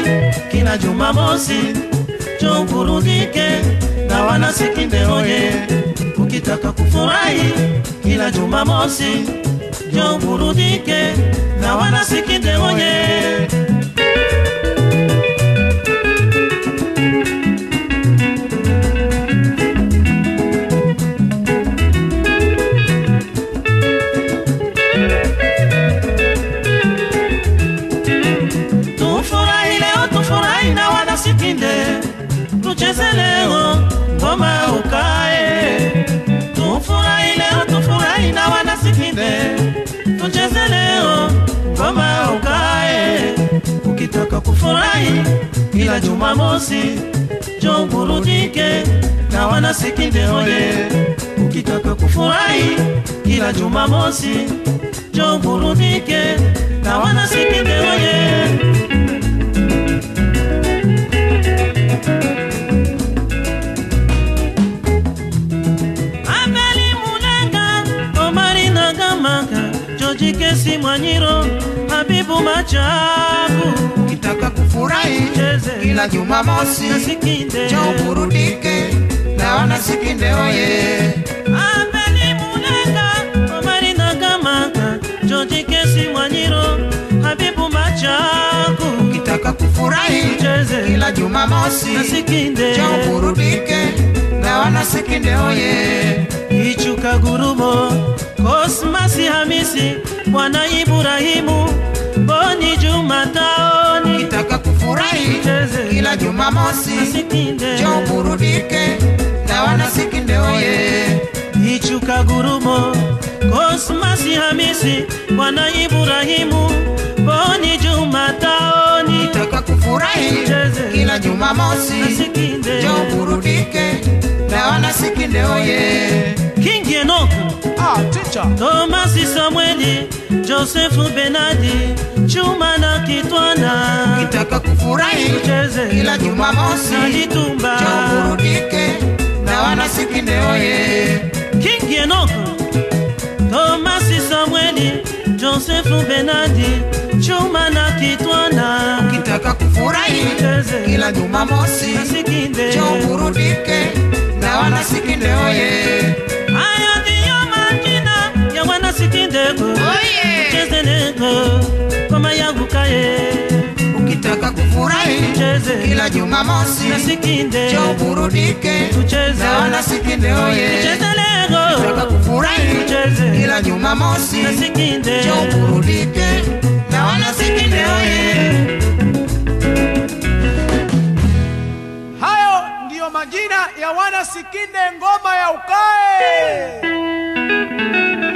kila Jumamosi, njoo burudike na wana Sikinde oye. Ukitaka kufurahi kila Jumamosi, njoo burudike na wana Sikinde oye. Tufurahi leo, tufurahi na wana Sikinde, tucheze leo ngoma ukae. Tufurahi leo, tufurahi na wana Sikinde, tucheze leo ngoma ukae. Ukitaka kufurahi kila Jumamosi, njoo burudike na wana Sikinde oye. Ukitaka kufurahi kila Jumamosi, njoo burudike na wana Sikinde oye. Abeli Mulenga, Omari Nagamaka, George Kesi Mwanyiro, Habibu Machaku, Ukitaka kufurahi Cheze. kila Jumamosi, na Sikinde. njoo burudike na wana Sikinde oye. Abeli Mulenga, Omari Nagamaka, George Kesi Mwanyiro, Habibu Machaku, Ukitaka kufurahi Cheze. kila Jumamosi, na Sikinde. njoo burudike na wana Sikinde oye. Ichuka Gurumo, Kosmasi Hamisi, Bwana Ibrahimu, Boni Juma Taoni, Ukitaka kufurahi Cheze. kila Jumamosi, na Sikinde. njoo burudike na wana Sikinde oye. Ichuka Gurumo, Kosmasi Hamisi, Bwana Ibrahimu, Boni Juma Taoni, Ukitaka kufurahi Cheze. kila Jumamosi, na Sikinde. njoo burudike na wana Sikinde oye. King Enoch, Ah, teacher. Tomasi Samueli, Josefu Benadi, Chuma na Kitwana, Ukitaka kufurahi Cheze. kila Jumamosi, na Litumba. njoo burudike na wana Sikinde oye. King Enoch, Tomasi Samueli, Josefu Benadi, Chuma na Kitwana, Ukitaka kufurahi Cheze. kila Jumamosi, na Sikinde. njoo burudike na wana Sikinde oye. Hayo ndiyo majina ya wana Sikindeko, Oye! cheze leko kama yangu kaye, Ukitaka kufurahi cheze kila Jumamosi, na Sikinde, njoo burudike tucheze na wana Sikinde oye. cheze Ukitaka leko kufurahi tucheze kila Jumamosi, na Sikinde, njoo burudike na wana Sikinde oye. Hayo ndiyo majina ya wana Sikinde ngoma ya ukae.